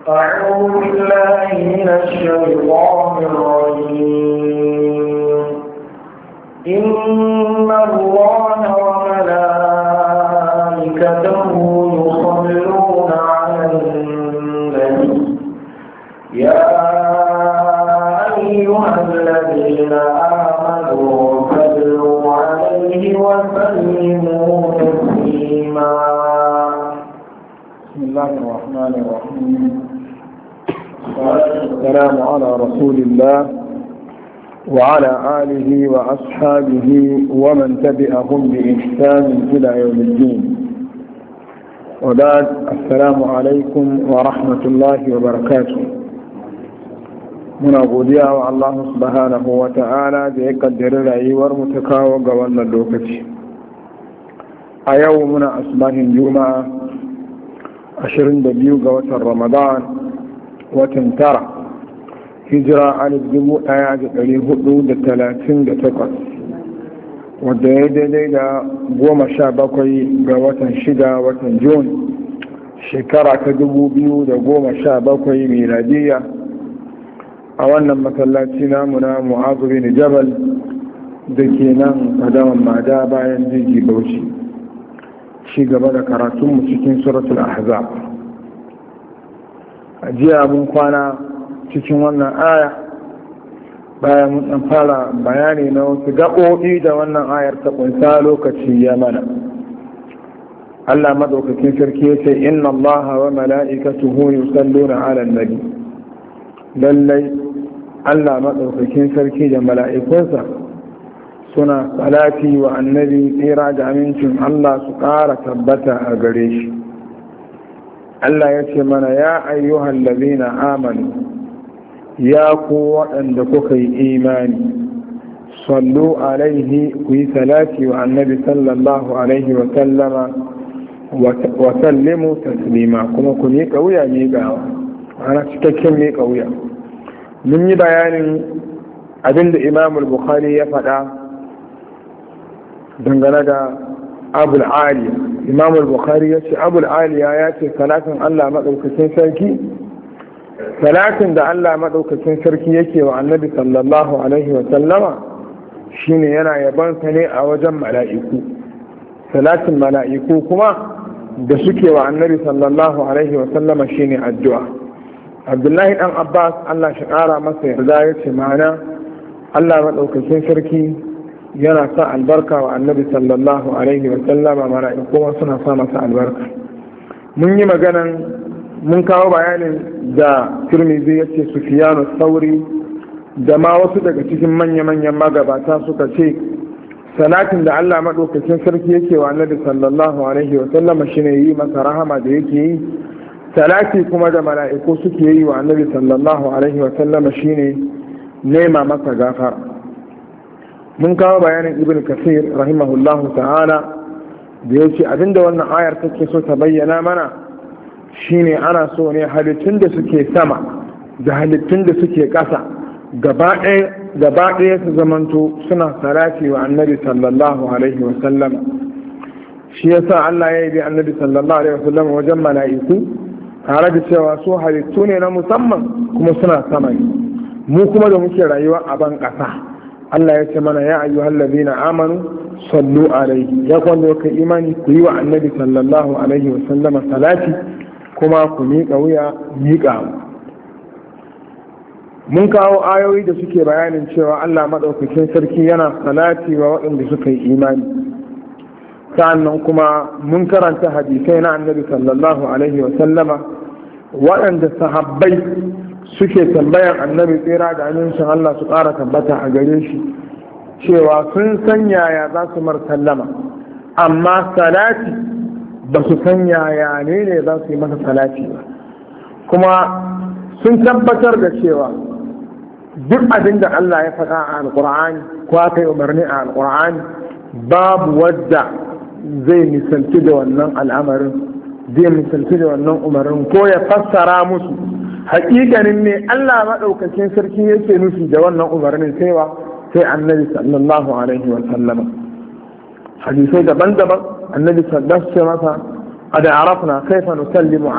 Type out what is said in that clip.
أعوذ بالله من الشيطان الرجيم إن الله وملائكته يصلون على النبي يا أيها الذين آمنوا صلوا عليه وسلموا تسليما بسم الله الرحمن الرحيم والسلام على رسول الله وعلى آله وأصحابه ومن تبعهم بإحسان إلى يوم الدين وبعد السلام عليكم ورحمة الله وبركاته muna godiya wa Allah subhanahu wa ta'ala da ya kaddari rayuwar mu ta kawo ga wannan lokaci a yau muna asbahin juma'a 22 ga watan ramadan watan tara hijira alif dubu ɗaya da ɗari hudu da talatin da takwas wadda ya daidai da goma sha bakwai ga watan shida watan jun shekara ta dubu biyu da goma sha bakwai miladiyya a wannan masallaci namu na mu'azu bin jabal da ke nan kadaman mada bayan jiji bauchi ci gaba da karatunmu cikin suratul ahzab a jiya mun kwana cikin wannan aya bayan mun dan fara bayani na wasu gaɓoɓi da wannan ayar ta kunsa lokaci ya mana Allah madaukakin sarki ya ce inna Allah wa mala'ikatuhu yusalluna 'alan nabi lallai Allah madaukakin sarki da mala'ikunsa suna salati wa annabi tsira da amincin Allah su ƙara tabbata a gare shi Allah ya ce mana ya ayyuhan lazina amanu ya ku waɗanda kuka yi imani sallu alaihi ku yi salati wa annabi sallallahu alaihi wa sallama wa sallimu taslima kuma ku miƙa wuya miƙawa ana cikakken miƙa wuya mun yi bayanin abinda imamul bukhari ya faɗa dangane da abul aliya imamul bukhari ya ce abul aliya ya ce salatin allah maɗaukacin sarki salatin da Allah maɗaukacin sarki yake wa annabi sallallahu alaihi wa sallama shine yana yabansa ne a wajen mala'iku salatin mala'iku kuma da suke wa annabi sallallahu alaihi wa sallama shine addu'a abdullahi dan abbas Allah shi ƙara masa yarda ya ce ma'ana Allah maɗaukacin sarki yana sa albarka wa annabi sallallahu alaihi wa sallama mala'iku kuma suna sa masa albarka mun yi maganan mun kawo bayanin da turmizi ya ce sufiyanu sauri da ma wasu daga cikin manya-manyan magabata suka ce salatin da allah maɗaukacin sarki yake wa annabi sallallahu alaihi wa sallama shine yi masa rahama da yake yi salati kuma da mala'iku suke yi wa annabi sallallahu alaihi wa sallama shine nema masa gafara mun kawo bayanin ibn kasir rahimahullahu ta'ala da ya ce abinda wannan ayar take so ta bayyana mana shine ana so ne halittun da suke sama da halittun da suke ƙasa gaba ɗaya su zamanto suna salati wa annabi sallallahu alaihi wasallam shi yasa Allah ya yi bi annabi sallallahu alaihi wasallam wajen mala'iku tare da cewa su halittu ne na musamman kuma suna sama ne mu kuma da muke rayuwa a ban ƙasa Allah ya ce mana ya ayyuhal ladina amanu sallu alaihi ya kwanda ka imani ku yi wa annabi sallallahu alaihi wasallama salati kuma ku miƙa wuya miƙa mun kawo ayoyi da suke bayanin cewa Allah maɗaukakin sarki yana salati wa waɗanda suka yi imani sa'annan kuma mun karanta hadisai na annabi sallallahu alaihi wa sallama waɗanda sahabbai suke tambayan annabi tsira da amincin Allah su ƙara tabbata a gare shi cewa sun san yaya za su mar sallama amma salati ba su san yaya ne ne za su yi masa salati ba kuma sun tabbatar da cewa duk abin da Allah ya faɗa a alƙur'ani ko aka yi umarni a alƙur'ani babu wadda zai misalci da wannan al'amarin zai misalci da wannan umarnin ko ya fassara musu hakikanin ne Allah maɗaukakin sarki yake nufi da wannan umarnin saiwa sai annabi sallallahu alaihi wa sallama hadisai daban-daban annabi sallallahu alaihi masa qad arafna kaifa nusallimu